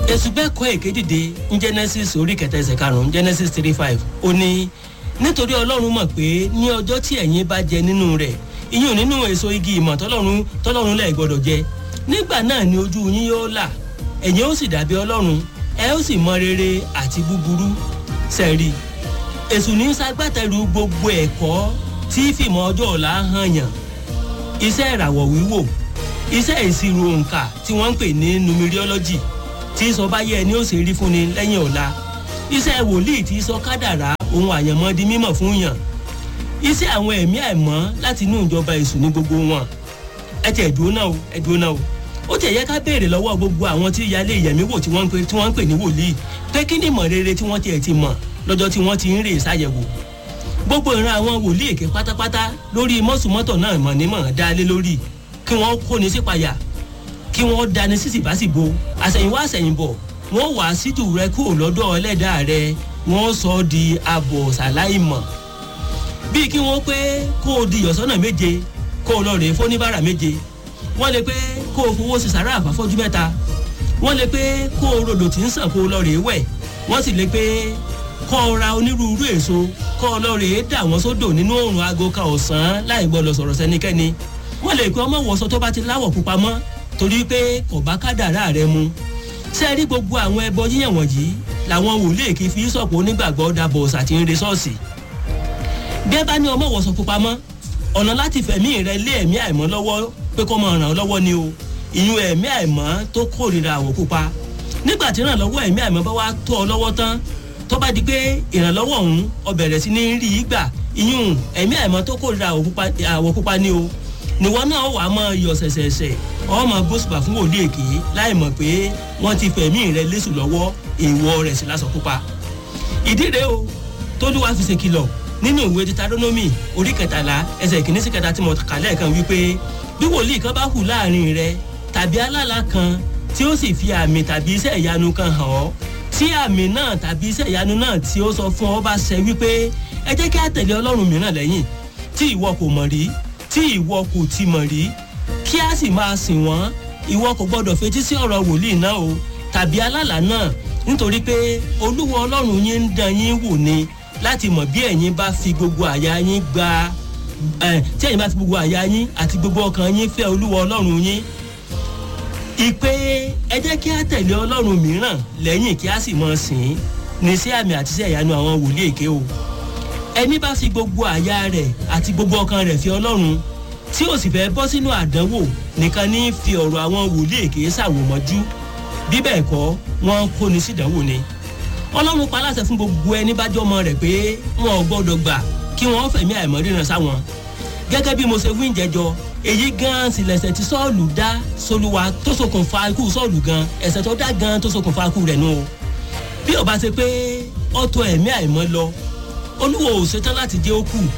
èsù bẹ́ẹ̀ kọ́ èké dìde ní genesis orí kẹta ẹsẹ̀ karùn-ún genesis three five ó ní nítorí ọlọ́run mọ̀ pé ní ọjọ́ tí ẹ̀yin bá jẹ nínú rẹ̀ ìyún nínú èso igi ìmọ̀ tọ́lọ́run tọ́lọ́run lẹ̀ gbọ́dọ̀ jẹ nígbà náà ni ojú yín yóò là ẹ̀yin ó sì dàbí ọlọ́run ẹ ó sì mọ rere àti búburú sẹ́ẹ̀rì èsù ní sagbátẹrù gbogbo ẹ̀kọ́ tí fìmọ̀ ọjọ́ ọ̀la hàn yàn iṣẹ́ ìràwọ̀ wíwò iṣẹ́ ìṣirò òǹkà tí wọ́n ń pè ní numerology tí sọ báyé ẹni ó sì rí fúnni lẹ́yìn ọ̀la iṣẹ́ wòlíì tí sọ kádàrá ohun àyànmọ́ di mímọ̀ fún yàn iṣẹ́ àwọn ẹ̀mí àìmọ́ láti inú ìjọba èṣù ní gbogbo wọn ẹ tẹ̀ ẹ̀dùn náà o ẹ̀dùn náà o ó tẹ̀ yẹ ká béèrè lọ́wọ́ gbogbo àwọn tí ìyáálé ìyẹ̀mí wò tí wọ́n ń pè tí wọ́n ń pè ní wòlíì pé kí ni ìmọ̀ rere tí wọ́n tiẹ̀ ti mọ̀ lọ́jọ́ tí wọ́n ti ń rè ṣàyẹ̀wò gbogbo ìran àwọn wòlíì èké pátápátá lórí mọ́sùmọ́tò náà mọ̀ ní mọ̀ dá lé lórí kí wọ́n kóni sípayà kí wọ́n dání sísìbásìbo àsẹ̀yìnwá àsẹ̀yìnbọ̀ wọ́n wà sídù rẹ kúrò lọ́dọ̀ ẹlẹ́dàá rẹ wọ́n sọ ọ́ di abọ̀ sàláìmọ̀ bíi kí wọ́n pé kó o di ìyọ̀sọ́nà méje kó o lọ rèé fóníbàrà méje wọ́n lè pé kó o fowó sí sàrà àfàfọ́jú mẹ́ta wọ́n lè pé kó o rodò tí ń sàn kó o lọ rèé wẹ̀ wọ́n sì lè pé kó o ra onírúurú èso kó o lọ rèé dà wọ́n sódò nínú òòrùn aago kan ọ̀sán láì gbọ́dọ̀ sọ̀rọ̀ sẹ́nikẹ́ni wọ́n lè pé ọmọ wọ̀sọ tó bá ti láwọ̀ pupa mọ́ torí pé kò bá kádàrá rẹ mu ṣé ẹ rí gbogbo àwọn ẹbọ yíyàn wọ̀nyí làwọn wòlíì èké fi sọ̀pọ̀ onígbàgbọ́ dàbọ̀ ọ̀sà tí ń re ṣọ́ọ̀ṣì bí ẹ bá ní ọmọ wọ̀sọ pupa mọ́ ọ̀nà láti fẹ̀mí rẹ lé ẹ̀mí àìmọ́ lọ́wọ́ pé kó máa ràn ọ́ lọ́wọ́ ni o ìyún ẹ̀mí àìmọ́ tó kórìíra àwọ̀ pupa nígbà tí ìrànlọ́wọ́ ẹ̀mí àìmọ́ bá wá tó ọ lọ́wọ́ tán tó bá di pé ìrànlọ́wọ́ ọ̀hún ọ bẹ̀rẹ̀ sí ní rí i gbà ìyún ẹ̀mí àìmọ́ tó kórìíra àwọ̀ pupa ni o níwọ náà wà á máa yọ ṣẹ̀ṣẹ̀ṣẹ̀ ọmọ gbósùpà fún wòlíì èké láì mọ̀ pé wọ́n ti fẹ̀mí rẹ lẹ́sùn lọ́wọ́ èèwọ̀ rẹ̀ sí lásán pupa ìdí rèé o tólúwa fi ṣèkìlọ̀ nínú ìwé titaronomy orí kẹtàlá ẹsẹ ìkíní sí kẹta tí mo kà lẹ́ẹ̀kan wípé bí wòlíì kan bá hù láàrin rẹ tàbí alálà kan tí ó sì fi àmì tàbí iṣẹ́ ìyanu kan hàn ọ́ tí àmì náà tàbí iṣẹ́ ìyanu náà tí ó sọ fún ọ bá ṣẹ wípé ẹ jẹ́ kí á tẹ̀lé ọlọ́run mìíràn lẹ́yìn tí ìwọ kò mọ̀ rí tí ìwọ kò ti mọ̀ rí kí á sì máa sìn wọ́n ìwọ kò gbọ́dọ̀ fetí sí ọ̀rọ̀ wòlíì náà o tàbí alálà náà nítorí pé olúwa ọlọ́run yín ń dán yín wò ni láti mọ̀ bí ẹ̀yin bá fi gbogbo àyà yín gba tí ẹ̀yin bá fi gbogbo àyà yín àti gbogbo ọkàn yín fẹ́ olúwa ọlọ́run yín. ìpè ẹ jẹ́ kí á tẹ̀lé ọlọ́run mìíràn lẹ́yìn kí á sì mọ̀ sìn ín ní sí àmì àti sí ẹ̀yánu àwọn wòlíì èké o. ẹni bá fi gbogbo àyà rẹ̀ àti gbogbo ọkàn rẹ̀ fi ọlọ́run tí ò sì fẹ́ bọ́ sínú àdánwò nìkan ní fi ọ̀rọ̀ àwọn wòlíì èké ṣàwòmọ́jú bí bẹ́ẹ̀ kọ́ wọ́n kóni sídánwò ni ọlọ́run pa aláṣẹ fún gbogbo ẹni bá jọmọ rẹ̀ pé wọn ò gbọ́dọ̀ gbà kí wọ́n fẹ̀mí àìmọ́ríran sáwọn gẹ́gẹ́ bí mo ṣe wí ìjẹjọ èyí gan sì lẹ̀sẹ̀ tí sọ́ọ̀lù dá sólúwa tó ṣokùnfà ikú sọ́ọ̀lù gan ẹ̀sẹ̀ tó dá gan tó ṣokùnfà ikú rẹ̀ nù o bí ó bá ṣe pé ọ̀tọ̀ ẹ̀mí àìmọ́ lọ olúwo ò ṣetán láti jẹ́ ó kù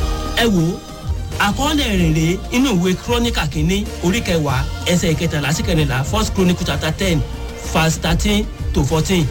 ẹ wò ó àkọọ́lẹ̀ rèrè inú ìwé kírónìkà kínní orí kẹwàá ẹsẹ̀ ìkẹtàlá sí kẹrìnlá first chronicle chapter ten verse thirteen to fourteen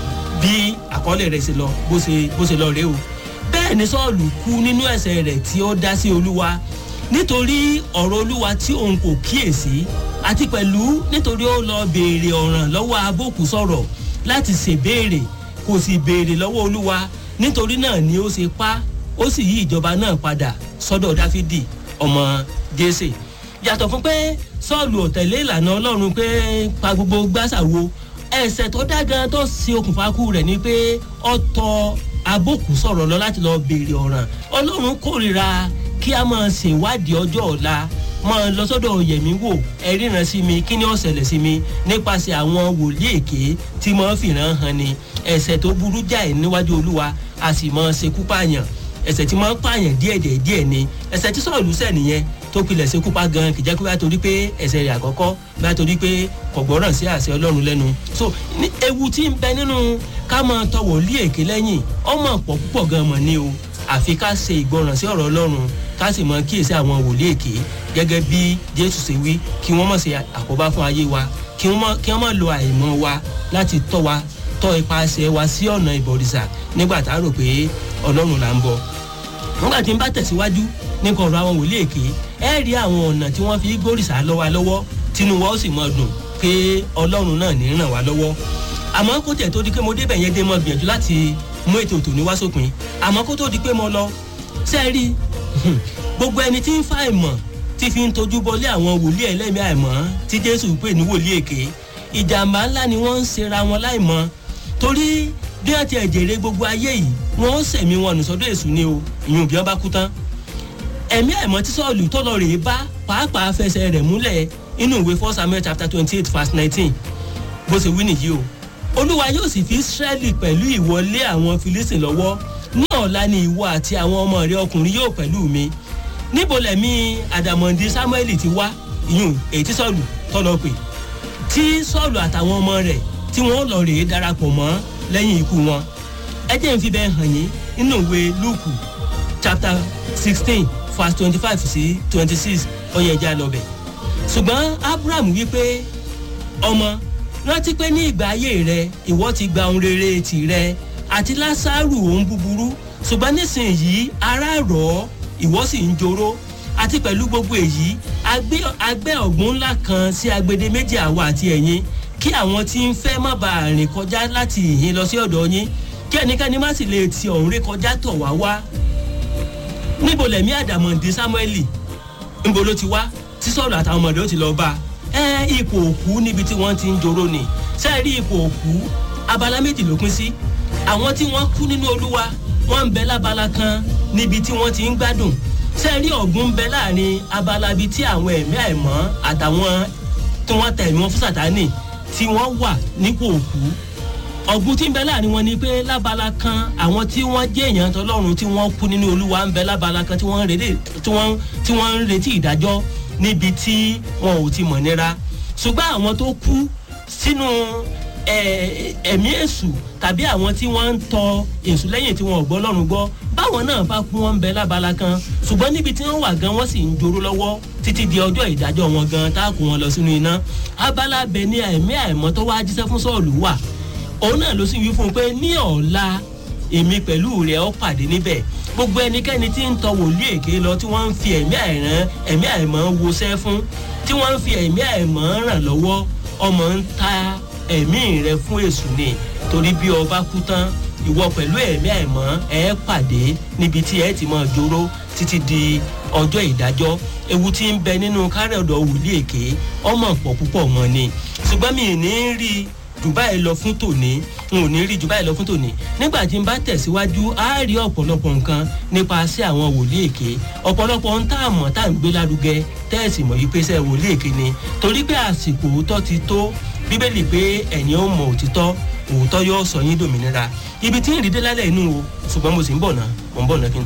bí àkọọ́lẹ̀ rẹ̀ ṣe lọ bó ṣe bó ṣe lọ rèé o bẹ́ẹ̀ ni sọ́ọ̀lù kú nínú ẹ̀sẹ̀ rẹ̀ tí ó dá sí olúwa nítorí ọ̀rọ̀ olúwa tí òun kò kíyèsí àti pẹ̀lú nítorí ó lọ béèrè ọ̀ràn lọ́wọ́ abókù sọ̀rọ̀ láti ṣèbéèrè kò sì béèrè lọ́wọ́ olúwa nítorí náà ni ó ṣe pa ó sì yí ìjọba náà padà sọ́dọ̀ dáfídì ọmọ jésè yàtọ̀ fún pé sọ́ọ̀lù ọ̀tẹ̀lé ìlànà ọlọ́run pé pa gbogbo gbàsàwo ẹsẹ̀ tó dá gan tó ṣe okùnfà kú rẹ̀ ni pé ọ̀tọ̀ abókù sọ̀rọ̀ lọ láti lọ béèrè ọ̀ràn ọlọ́run kórìíra kí a máa ṣèwádìí ọjọ́ ọ̀la máa lọ sọ́dọ̀ yẹ̀mí wò ẹ ríran sí mi kí ni ó ṣẹlẹ̀ sí mi nípasẹ̀ àwọn wòlíì èké tí máa fìran hàn ni ẹ̀sẹ̀ tó burú jáì níwájú olúwa a sì máa ṣekú pààyàn ẹ̀sẹ̀ tí máa ń pààyàn díẹ̀díẹ̀ díẹ̀ ni ẹ̀sẹ̀ tí sọ̀rọ̀ lùsẹ̀ nìyẹn tó pilẹ̀ ṣekú pa gan kìjẹ́ pé bá torí pé ẹ̀sẹ̀ rẹ̀ àkọ́kọ́ bá torí pé kò gbọ́ràn sí àṣẹ ọlọ́run lẹ́nu so ní ewu tí ń bẹ nínú ká máa tọwọ̀ lé èké lẹ́yìn ọmọ pọ̀ púpọ̀ gan mọ̀ ni o àfi ká ṣe ìgbọràn sí ọ̀rọ̀ ọlọ́run ká sì mọ kíyèsí àwọn wòlíì èké gẹ́gẹ́ bí jésù ṣe wí kí wọ́n mọ̀ ṣe àkóbá fún ayé wa kí wọ́n mọ̀ lo àìmọ̀ wa láti tọ́ wa tọ́ ipasẹ̀ wa sí ọ̀nà ìbọ̀rìṣà nígbà tá a rò pé ọlọ́run là ń bọ̀ nígbà tí n bá tẹ̀síwájú nípa ọ̀rọ̀ àwọn wòlíì èké ẹ rí àwọn ọ̀nà tí wọ́n fi gbórìṣà lọ́wọ́ lọ́wọ́ tínú wa ó sì mọ̀ dùn pé ọlọ́run náà ní ràn wá lọ́wọ́ àmọ́ kó tẹ̀ tó di pé mo débẹ̀ yẹn dé mọ́ gbìyànjú láti mú ètò òtò ní wá sópin àmọ́ kó tó di pé mo lọ sẹ́ẹ̀rí gbogbo ẹni tí ń fa ìmọ̀ tí fi ń tojú bọlé àwọn wòlíì ẹlẹ́mìí àìmọ́ tí jésù pè ní wòlíì èké ìjàmbá ńlá ni wọ́n ń ṣera wọn láìmọ́ torí bí wọ́n ti ẹ̀jẹ̀rẹ̀ gbogbo ayé yìí wọ́n ó sẹ̀mí wọn nù sọ́dọ̀ èṣù ni o ìyún bí wọ́n bá kú tán ẹ̀mí àìmọ́ tí sọ́ọ̀lù tó lọ rèé bá pàápàá fẹsẹ̀ rẹ̀ múlẹ̀ inú ìwé four samuel chapter twenty eight verse nineteen bó ṣe wí nìyí o olúwa yóò sì fi israẹli pẹ̀lú ìwọlé àwọn filistin lọ́wọ́ ní ọ̀la ni ìwọ àti àwọn ọmọ rẹ ọkùnrin yóò pẹ̀lú mi níbo lẹ̀mí àdàmọ̀dì samuel ti wá ìyún èyí tí sọ́ọ̀lù tọ́lọ pè tí sọ́ọ̀lù àtàwọn ọmọ rẹ̀ tí wọ́n lọ rèé darapọ̀ mọ́ lẹ́yìn ikú wọn ẹ jẹ́ n fi bẹ́ẹ̀ hàn yín nínú ìwé luke chapter sixteen verse twenty-five sí twenty-six ọyẹ ẹja lọbẹ ṣùgbọ́n abraham wípé ọmọ rántí pé ní ìgbà ayé rẹ ìwọ ti gba ohun rere tìrẹ àti lásàrù ohun búburú ṣùgbọ́n nísìnyìí ara rọ̀ ọ́ ìwọ sì ń joró àti pẹ̀lú gbogbo èyí agbẹ́ ọ̀gbun ńlá kan sí agbede méjì àwa àti ẹ̀yin kí àwọn tí ń fẹ́ má bàa rìn kọjá láti ìhín lọ sí ọ̀dọ̀ yín kí ẹnikẹ́ni má sì lè ti ọ̀hún ré kọjá tọ̀ wá wá níbo lẹ̀mí àdàmọ̀dé samueli níbo ló ti wá tí sọ̀rọ̀ àtàwọn ọmọdé ó ti lọ bá ẹ ipò òkú níbi tí wọ́n ti ń joró ni sẹ́ẹ̀rí ipò òkú abala méjì ló pín sí àwọn tí wọ́n kú nínú olúwa wọ́n ń bẹ lábala kan níbi tí wọ́n ti ń gbádùn sẹ́ẹ̀rí ọ̀gbun ń bẹ láàrin abala bíi tí àwọn ẹ̀mí àìmọ́ àtàwọn tí wọ́n tẹ̀ ẹ̀mí wọn fún sàtánì tí wọ́n wà nípò òkú ọ̀gbun tí ń bẹ láàrin wọn ni pé lábala kan àwọn tí wọ́n jẹ́ èèyàn tọlọ́run tí wọ́n kú nínú olúwa ń bẹ lábala kan tí wọ́n ń retí ìdájọ́ níbi tí wọn ò ti mọ̀ nira ṣùgbọ́n àwọn tó kú sínú ẹ̀mí èṣù tàbí àwọn tí wọ́n ń tọ èṣù lẹ́yìn tí wọn ò gbọ́ lọ́rùn gbọ́ báwọn náà bá kú wọn ń bẹ lábala kan ṣùgbọ́n níbi tí wọ́n wà gan wọ́n sì ń joró lọ́wọ́ títí di ọjọ́ ìdájọ́ wọn gan tá a kó wọn lọ sínú iná abala bẹ ní ẹ̀mí àìmọ́ tó wá jíṣẹ́ fún sọ́ọ̀lù wà òun náà ló sì wí fún un pé ní ọ̀la èmi pẹ̀lú rẹ̀ ọ́ pàdé níbẹ̀ gbogbo ẹnikẹ́ni tí ń tọ wòlíì èké lọ tí wọ́n ń fi ẹ̀mí àìrán ẹ̀mí àìmọ́ wọṣẹ́ fún tí wọ́n ń fi ẹ̀mí àìmọ́ ràn lọ́wọ́ ọmọ ń ta ẹ̀mí rẹ fún èṣù ni torí bí ọba kú tán ìwọ pẹ̀lú ẹ̀mí àìmọ́ ẹ pàdé níbi tí ẹ ti mọ̀ jóró títí di ọjọ́ ìdájọ́ ewu tí ń bẹ nínú kárẹ̀dọ̀ wòlíì èké ọmọ pọ̀ púpọ̀ mọ́ ni ṣùgbọ́n mi ì ní rí i jù báyìí lọ fún tòní n ò ní rí jù báyìí lọ fún tòní nígbà tí n bá tẹ̀síwájú á rí ọ̀pọ̀lọpọ̀ nǹkan nípa sí àwọn wòlíì èké ọ̀pọ̀lọpọ̀ ń tá àmọ́ tá à ń gbé lárugẹ tẹ́ẹ̀sì mọ̀ yìí pé sẹ́ wòlíì èké ni torí pé àsìkò òótọ́ ti tó bíbélì pé ẹ̀yin ó mọ òtítọ́ òótọ́ yóò sọ yín dòmìnira ibi tí ń rí dé lálẹ́ inú o ṣùgbọ́n mo sì ń bọ̀ náà mo ń bọ̀ náà kí n tó